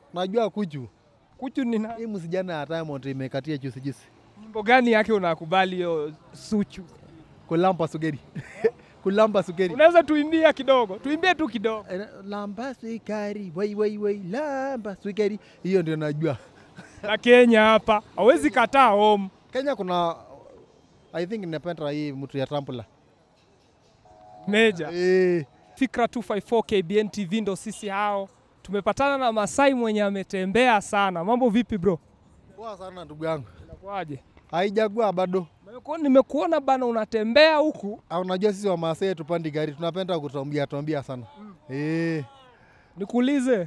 Najua kuchu. Kuchu ni nani? Hii msijana ya Diamond imekatia juzi juzi. Nyimbo gani yake unakubali hiyo Suchu? Kulamba sugeri. Kulamba sugeri. Unaweza tuimbia kidogo, tuimbie tu kidogo. Eh, Lamba sukari, wai wai wai, lamba sukari. Hiyo ndio najua. Na Kenya hapa hawezi kataa home. Kenya kuna I think ninapenda hii mtu ya Trampula. Meja. Eh, Fikra 254 KBN TV ndo sisi hao. Tumepatana na Masai mwenye ametembea sana. Mambo vipi bro? poa sana ndugu yangu. Inakuaje? Haijagua bado. Nimekuona- Nimekuona bana unatembea huku. Ah, Unajua sisi wa Maasai tupandi gari tunapenda kutombia tombia sana. Eh. Nikuulize,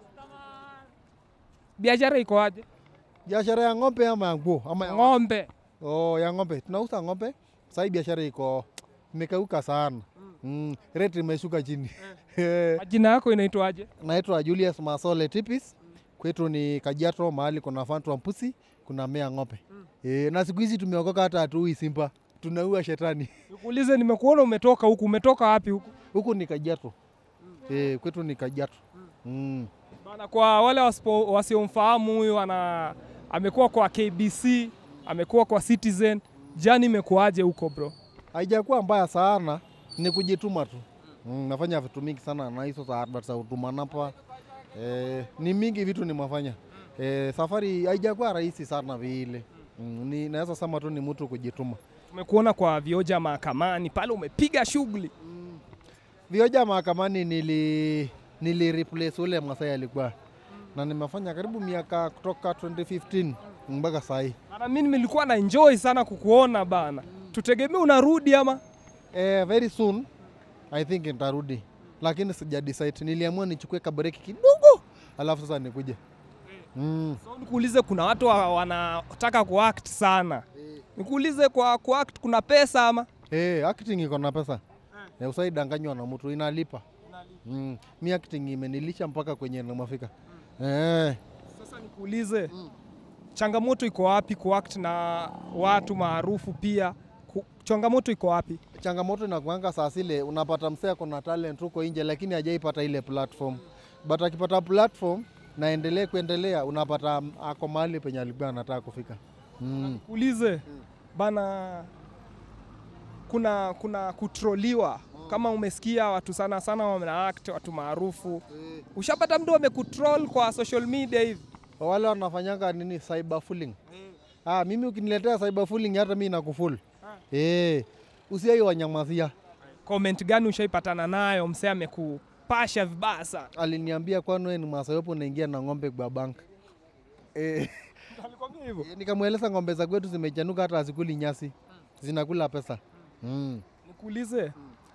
biashara iko aje? Biashara ya ng'ombe ama ya nguo ama ya Ng'ombe. Oh, ya ng'ombe. Tunauza ng'ombe. Sasa hii biashara iko imekauka sana. Mm. Rate imeshuka chini. Majina yako inaitwaje? Naitwa Julius Masole Tipis. Kwetu ni Kajiado, mahali kuna fantu wa mpusi, kuna mea ng'ombe. E, na siku hizi tumeokoka hata hatuui simba, tunaua shetani. Nikuulize, nimekuona umetoka huku. Umetoka wapi huku? Huku ni Kajiado. E, kwetu ni Kajiado. Mm. Bana, kwa wale wasipo- wasiomfahamu huyu ana amekuwa kwa KBC, amekuwa kwa Citizen. Jani imekuaje huko bro? Haijakuwa mbaya sana, ni kujituma tu. Mm, nafanya vitu mingi sana na hizo za advert za huduma namba. E, ni mingi vitu nimefanya. E, safari haijakuwa rahisi sana vile. Mm, ni naweza sema tu ni mtu kujituma. Tumekuona kwa vioja mahakamani pale, umepiga shughuli. Vioja mahakamani nili nili replace ule Masai alikuwa na nimefanya karibu miaka kutoka 2015 mpaka saa hii. Bana, mimi nilikuwa na enjoy sana kukuona bana. Tutegemee unarudi ama? Eh, very soon I think nitarudi, lakini sija decide. Niliamua nichukue kabreki kidogo, alafu sasa nikuje. Mm. So, nikuulize, kuna watu wa- wanataka kuact sana. Nikuulize, kwa kuact kuna pesa ama? Eh, acting iko na pesa. Eh, usaidanganywa na mtu inalipa. Mm. Mi acting imenilisha mpaka kwenye nimefika. Eh. Sasa nikuulize, changamoto iko wapi kuact na watu maarufu pia? Ku- Changamoto iko wapi? changamoto inakuanga saa zile unapata msee kuna talent huko nje lakini hajaipata ile platform but akipata platform naendelee kuendelea unapata mm, ako mahali penye alikuwa anataka kufika mm. Ulize bana, kuna kuna kutroliwa kama umesikia watu sana sana wana act watu maarufu. Ushapata mtu amekutroll kwa social media hivi? wale wanafanyanga nini cyberbullying ah, mimi ukiniletea cyberbullying hata mi nakuful eh, usiai wanyamazia Comment gani ushaipatana nayo msee amekupasha vibaya sana? aliniambia kwani wewe ni masayopo unaingia na ng'ombe kwa bank eh, Alikwambia hivyo? nikamweleza ng'ombe za kwetu zimechanuka hata hazikuli nyasi zinakula pesa mm. Nikuulize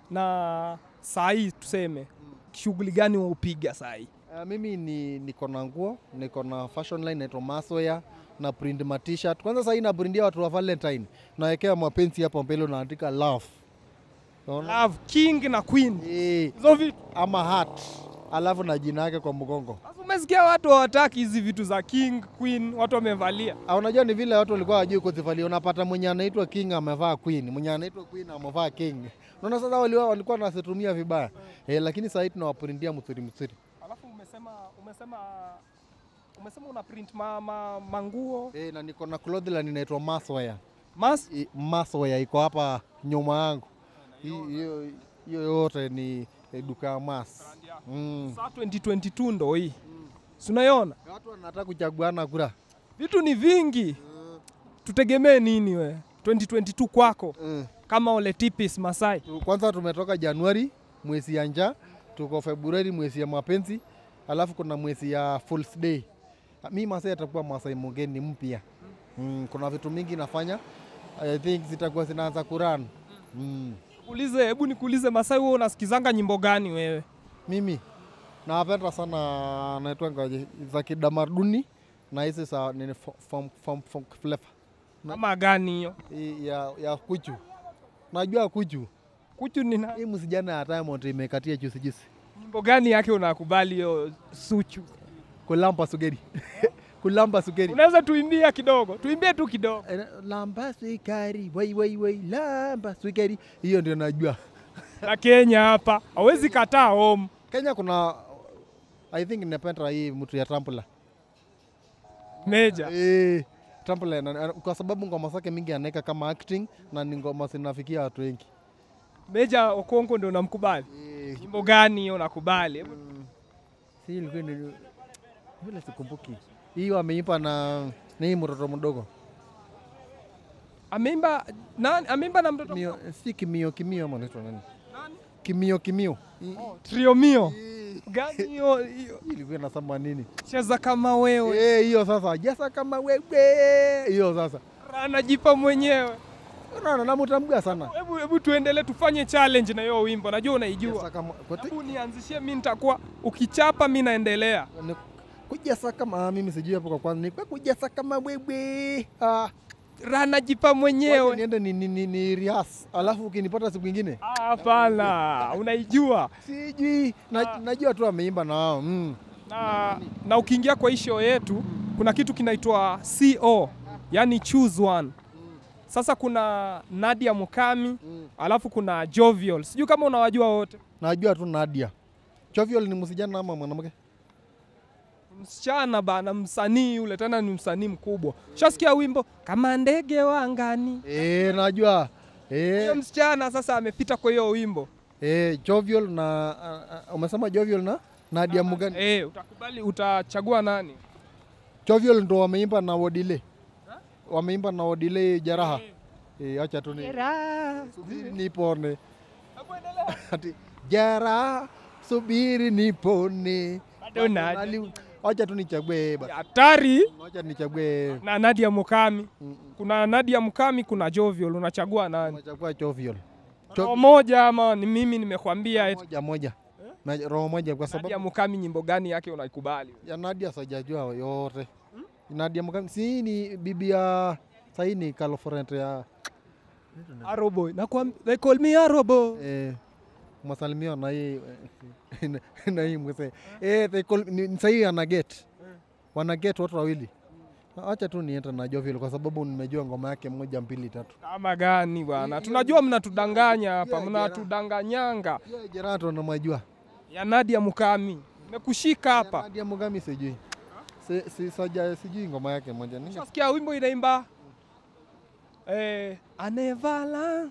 na saa hii tuseme shughuli gani waupiga saa hii? Uh, mimi ni niko na nguo, niko na fashion line naitwa Masoya na print ma t-shirt. Kwanza sasa hii na printia watu wa Valentine. Nawekea mapenzi hapo mbele unaandika love. Unaona? Love King na Queen. Eh, Hizo vitu. ama heart. Alafu na jina yake kwa mgongo. Sasa umesikia watu hawataki hizi vitu za King, Queen, watu wamevalia. Ah, unajua ni vile watu walikuwa wajui kuzivalia. Unapata mwenye anaitwa king amevaa queen, mwenye anaitwa queen amevaa king. Unaona sasa walikuwa walikuwa wanazitumia vibaya. Eh, lakini sasa hii tunawaprintia msuri msuri. Alafu umesema umesema umesema una print ma, ma, manguo Eh, na niko na clothing line inaitwa Masoya. mas I- Masoya iko hapa nyuma yangu. Hii- Hiyo hiyo yote ni eh, duka ya Mas. Mm. saa 2022 ndo hii si unaiona Watu wanataka kuchaguana kura. vitu ni vingi tutegemee nini we 2022 kwako Mm. kama ole tipis Masai Tu- Kwanza tumetoka Januari mwezi ya njaa, tuko Februari mwezi ya mapenzi, alafu kuna mwezi ya Fools Day. Ah, Mi Masai atakuwa Masai mgeni mpya. Mm, kuna vitu mingi nafanya. I think zitakuwa zinaanza kuran. Mm. ulize hebu nikuulize Masai wewe unasikizanga nyimbo gani wewe Mimi nawapenda sana naitwangaje za kidamaduni na hizi za nini fo- funk- funk- funk flavor. kama gani hiyo Hii ya, ya kuchu. Najua kuchu. kuchu ni na Hii msijana ya Diamond imekatia juzi juzi. nyimbo gani yake unakubali hiyo suchu Kulamba sugeri. Kulamba sugeri. unaweza tuimbia kidogo tuimbie tu kidogo Eh, Lamba sukari, wai wai wai, lamba sukari. Hiyo ndio najua. na Kenya hapa hawezi kataa home Kenya kuna I think ninapenda hii mtu ya Trampula. Meja. Eh, Timbaland ana- ana- kwa sababu ngoma zake mingi anaweka kama acting na ni ngoma zinafikia watu wengi. Meja Okongo ndio unamkubali. Eh, Nyimbo gani hiyo unakubali? Hebu si ilikuwa ni vile sikumbuki. Hiyo ameimba na na hii mtoto mdogo. Ameimba nani? Ameimba na mtoto Kimio, si kimio kimio ama anaitwa nani? nani? Kimio kimio. Hii- Trio Mio. hii Gani hiyo? hiyo? ilikuwa inasema nini? Cheza kama wewe. Eh, hiyo sasa. Jasa kama wewe. Hiyo sasa. Anajipa mwenyewe. Unaona namtambua sana. Hebu hebu tuendelee tufanye challenge na hiyo wimbo. Najua unaijua. Jasa kama kwa Hebu nianzishie mimi nitakuwa ukichapa mimi naendelea. Ni- kujasa kama ah, mimi sijui hapo kwa kwanza ni kwa kujasa kama wewe ah Anajipa wacha mwenyewe. niende ni, ni, ni, ni rehearse alafu ukinipata siku ingine Ah, Hapana, unaijua. sijui na, najua tu ameimba na wao mm. Na, na ukiingia kwa hii show yetu kuna kitu kinaitwa CO, yani choose one. Sasa kuna Nadia Mukami, Mm. alafu kuna Jovial. Sijui kama unawajua wote. najua tu Nadia Jovial ni msijana ama mwanamke Msichana bana, msanii yule tena ni msanii mkubwa. Shasikia wimbo kama ndege wa angani. eh najua Huyo eh msichana sasa amepita kwa hiyo wimbo. eh Jovial na ah, ah, umesema Jovial na Nadia Mugani Eh, utakubali utachagua nani? Jovial ndo wameimba na Wodile wameimba na Wodile Jaraha eh acha tu ni subiri nipone Hebu endelea. ati Jaraha subiri nipone Bado Nadia. Nali- Wacha tu nichague basi. Hatari Wacha nichague na Nadia Mukami. mm, Kuna Nadia Mukami, kuna Jovial, unachagua nani? nachagua Jovial. Roho moja ama ni mimi nimekwambia eti Moja moja. Na roho moja kwa Nadia sababu Mukami nyimbo gani yake unaikubali? ya Nadia sajajua yote. Nadia Mukami si ni bibi ya sahii ni girlfriend ya Aroboy. Nakwam they call me Aroboy. eh, masalimio na hii na hii mzee. Eh, they call ni sahii ana get. Wana get watu wawili. Acha tu niende na Jovial kwa sababu nimejua ngoma yake moja mbili tatu. Kama gani bwana? Tunajua mnatudanganya hapa, Yeah, mnatudanganyanga. Yeah, Jerato namajua. Ya Nadia Mukami. Nimekushika hapa. Nadia Mugami sijui. Si, si, saja, sijui ngoma yake moja. Ninge- Ushasikia wimbo inaimba eh, anevala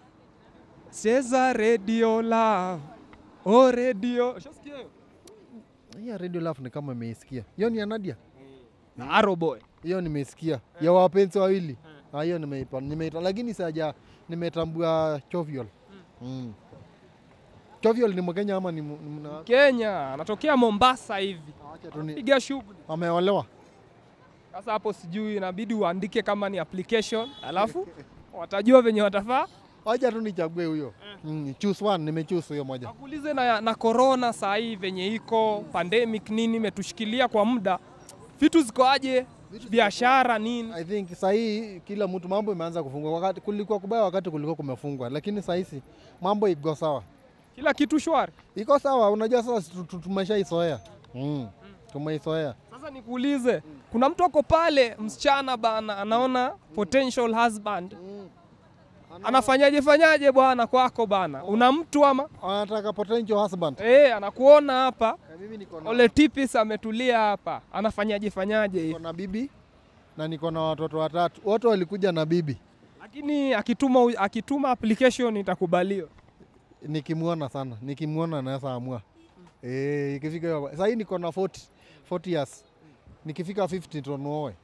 cheza radio love oh radio. Ushasikia hiyo? Hiyo Radio Love ni kama imeisikia. Hiyo ni ya Nadia. Na Aroboy. Hiyo nimeisikia. Ya wapenzi wawili. Ah, hiyo nimeipa nimeita lakini saja nimetambua Jovial. Mm. Jovial ni Mkenya ama ni mu- ni mna- Kenya, anatokea Mombasa hivi. Acha tu ni Piga shughuli. ameolewa. Sasa hapo sijui inabidi uandike kama ni application, alafu watajua venye watafaa. Acha tu nichague huyo. Mm. Choose one, nimechoose hiyo moja. Wakuulize na, na corona saa hii venye iko pandemic nini imetushikilia kwa muda, vitu ziko aje, biashara nini? I think saa hii kila mtu mambo imeanza kufungwa. Wakati kulikuwa kubaya, wakati kulikuwa kumefungwa, lakini saa hizi mambo iko sawa. Kila kitu shwari. Iko sawa, unajua sasa tu- tu- tumeshaizoea. Mm. Tumeizoea. Sasa nikuulize, kuna mtu ako pale, msichana bana, anaona potential husband, anafanyaje fanyaje bwana kwako bana? Una mtu ama Anataka potential husband. eh, anakuona hapa Mimi niko na Ole Tipis ametulia hapa, anafanyaje fanyaje niko hivi? na bibi na niko na watoto watatu, wote walikuja na bibi. Lakini akituma akituma application itakubaliwa. Nikimwona sana, nikimwona naweza amua eh, ikifika hiyo sasa hii niko na 40 40 years, nikifika 50 ndo nuoe.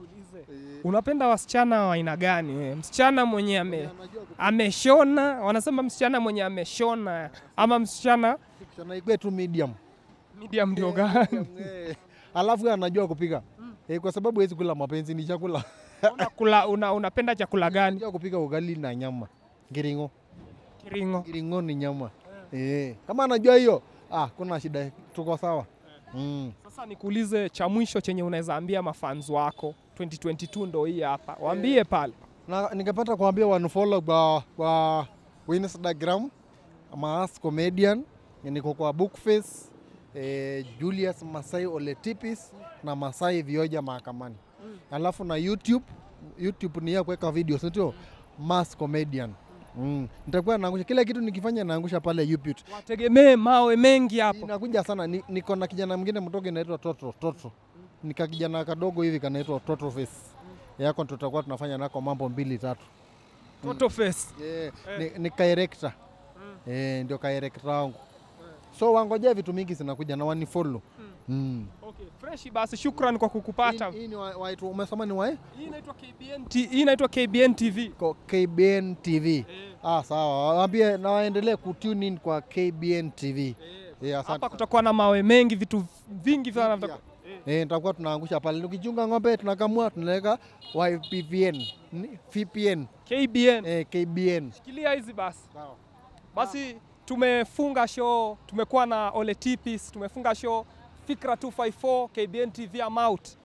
Unapenda wasichana wa aina gani? wewe? Msichana mwenye ame, ameshona, wanasema msichana mwenye ameshona ama msichana Sana ikwe tu medium medium ndio gani? Eh, alafu anajua kupika eh, kwa sababu hawezi kula mapenzi, ni chakula. Unakula, una, unapenda chakula gani? Anajua kupika ugali na nyama, ngiringo. Kiringo. Ngiringo ni nyama eh, kama anajua hiyo, ah, kuna shida, tuko sawa mm. Sasa nikuulize cha mwisho chenye unaweza ambia mafans wako 2022 ndo hii hapa, waambie pale. na ningepata kuambia wanfollow kwa, kwa Instagram Maas Comedian, niko kwa Bookface eh, Julius Masai Oletipis na Masai Vioja mahakamani alafu na YouTube YouTube ni ya kuweka video sio Maas Comedian mm. Nitakuwa naangusha kila kitu nikifanya naangusha pale YouTube. Wategemee mawe mengi hapo. Inakuja sana ni, niko na kijana mwingine mtoke inaitwa Toto Toto ni kakijana kadogo hivi kanaitwa Total Face. Yako ndo tutakuwa tunafanya nako mambo mbili tatu. Toto face. Eh, ni, ni kairekta eh, ndio kairekta wangu so wangojea vitu mingi zinakuja na wanifollow mm. Okay, fresh basi shukran kwa kukupata. Hii- hii ni wa- waitu- umesema ni wae Hii inaitwa KBN T- hii inaitwa KBN TV. Ko- KBN TV ah, sawa waambie na waendelee kutune in kwa KBN TV eh, asante Hapa kutakuwa na mawe mengi, vitu vingi sana Vingi, vitakuwa- Eh, nitakuwa tunaangusha pale tukichunga ng'ombe tunakamua tunaweka YPVN ni- VPN KBN. eh, KBN Shikilia hizi basi. sawa Basi tumefunga show, tumekuwa na Ole Tipis, tumefunga show Fikra 254 KBN TV I'm out.